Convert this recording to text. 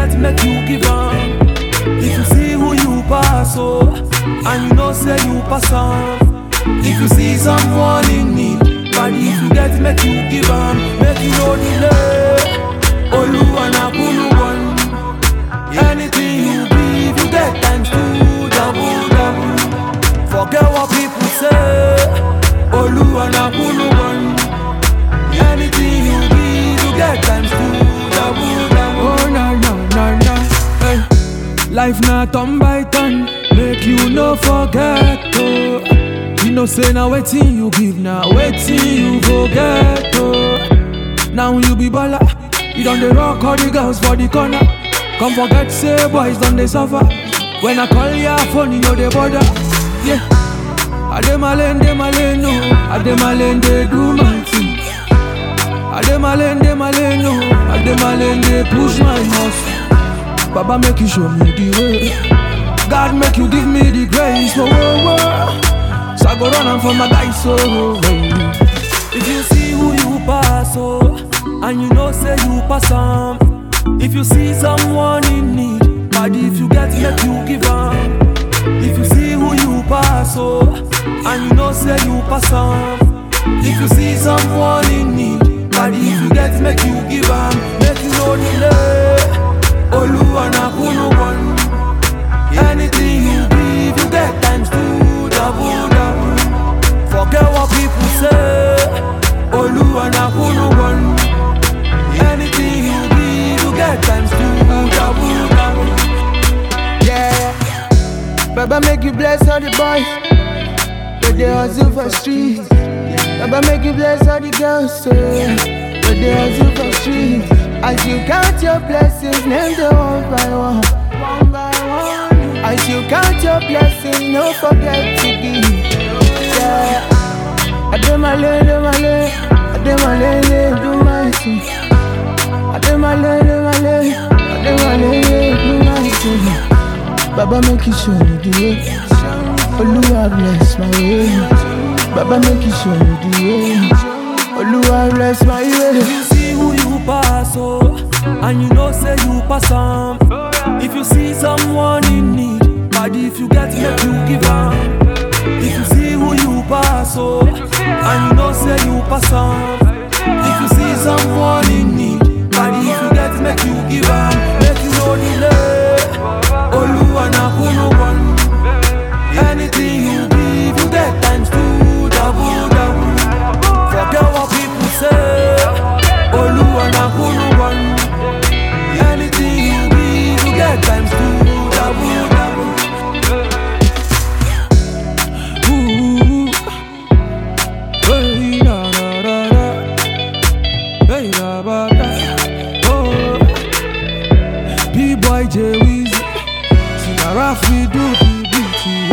get, make you give am. If you see who you pass, oh, and you know say you pass am. If you see someone in need, but if you get, make you give am, make you no delay. Oluwa na kunu one. Anything you give, you get times two, double, double. Forget what people say. Oluwa na kunu one. Anything you give, you get times two, double, double. Oh na na na na. Hey. Life na turn by turn, make you no forget. Oh. You know say na wetin you give, na wetin you go get. Oh. Now you be baller, you don dey rock all the girls for the corner. Come forget say boys don dey suffer. When I call your phone, you know they bother. Yeah. I dey my lane, dey my lane, no. I dey my lane, dey do my thing. I dey my lane, dey my lane, no. I dey my lane, dey push my muscle. Baba make you show me the way. God make you give me the grace. Whoa, whoa, whoa. So I go run am for my guys, so hey. If you see who you pass, oh, and you know say you pass am. If you see someone in need, but if you get, make you give am. If you see who you pass, oh, and you know say you pass am. If you see someone in need, but if you get, make you give am, make you no delay. Oluwa na kunu one. Anything you give, you get times two, double, double. Forget what people say. Oluwa na kunu one. Anything you give, you get times two, double, double. Yeah. Baba make you bless all the boys. But they hustle for streets. Baba make you bless all the girls. So, but they hustle for streets. As you count your blessings, name them one by one. One by one. As you count your blessings, no forget to give. Yeah. I do my lane, do my lane. I do my lane, lane, do my thing. I do my lane, do my lane. I do my lane, lane, do my thing. Baba make you show me the way. Oluwa bless my way. Baba make you show me the way. Oluwa bless my If way. you see who you pass, oh, and you know say you pass am. If you see someone in need, but if you get, make you give am. If you see who you pass, oh, and you know say you pass am. If you see someone in need, but if you get, make you give am, make you no delay. Oluwa na kunu one. Anything you give, you get times two, double, double. Forget what people say. Oluwa na kunu one. Anything you give, you get times two, double, double. Ooh. Hey, da, da, da, da. Hey, da, ba, da. Oh. B-boy J Weezy. See, na rough we do the beat,